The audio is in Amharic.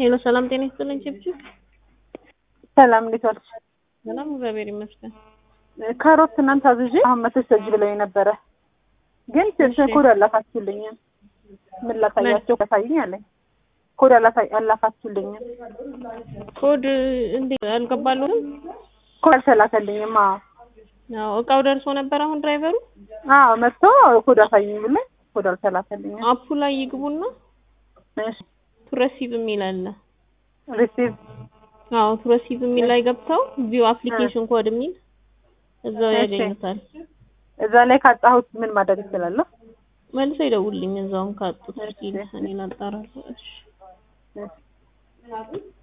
ሄሎ ሰላም ጤና ይስጥልኝ ችብችብ። ሰላም እንዴት ዋልሽ? ሰላም እግዚአብሔር ይመስገን። ካሮት ትናንት አዝዤ አሁን መተሽ ሰጅ ብለውኝ ነበረ፣ ግን ኮድ አላካችሁልኝም። ምን ላሳያቸው ያሳይኝ አለኝ። ኮድ አላካችሁልኝም። ኮድ እንዴ አልገባሉንም? ኮድ አልተላከልኝም። አዎ አዎ እቃው ደርሶ ነበር። አሁን ድራይቨሩ አዎ መጥቶ ኮድ አሳይኝ ብለኝ ኮድ አልተላከልኝም። አፑ ላይ ይግቡና እሺ ቱረሲቭ የሚል አለ። ሪሲቭ አዎ ቱረሲቭ የሚል ላይ ገብተው ቪው አፕሊኬሽን ኮድ የሚል እዛው ያገኙታል። እዛ ላይ ካጣሁት ምን ማድረግ እችላለሁ? መልሰው ይደውልልኝ እዛውም ካጡት እስኪ እኔ ላጣራለሁ። እሺ እሺ